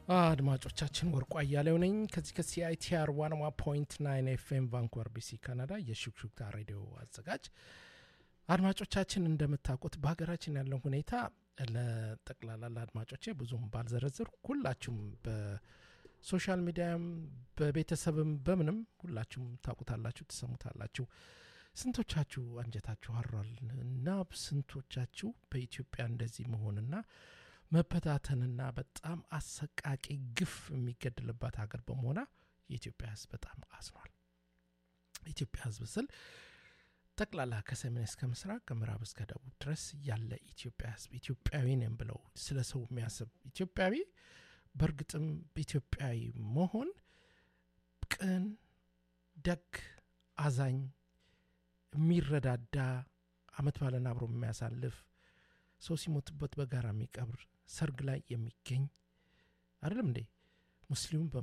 አድማጮቻችን ወርቋ እያለው ነኝ ከዚህ ከሲአይቲአር ዋንዋ ፖይንት ናይን ኤፍኤም ቫንኩቨር ቢሲ ካናዳ የሹክሹክታ ሬዲዮ አዘጋጅ አድማጮቻችን እንደምታውቁት በሀገራችን ያለው ሁኔታ ለጠቅላላ ለአድማጮቼ ብዙም ባልዘረዝር ሁላችሁም በሶሻል ሚዲያም በቤተሰብም በምንም ሁላችሁም ታውቁታላችሁ ትሰሙታላችሁ ስንቶቻችሁ አንጀታችሁ አሯል እና ስንቶቻችሁ በኢትዮጵያ እንደዚህ መሆንና መበታተንና በጣም አሰቃቂ ግፍ የሚገድልባት ሀገር በመሆኗ የኢትዮጵያ ህዝብ በጣም አዝኗል ኢትዮጵያ ህዝብ ስል ጠቅላላ ከሰሜን እስከ ምስራቅ ከምዕራብ እስከ ደቡብ ድረስ ያለ ኢትዮጵያ ህዝብ ኢትዮጵያዊ ነን ብለው ስለ ሰው የሚያስብ ኢትዮጵያዊ በእርግጥም ኢትዮጵያዊ መሆን ቅን ደግ አዛኝ የሚረዳዳ አመት ባለን አብሮ የሚያሳልፍ ሰው ሲሞትበት በጋራ የሚቀብር ሰርግ ላይ የሚገኝ አይደለም እንዴ ሙስሊሙም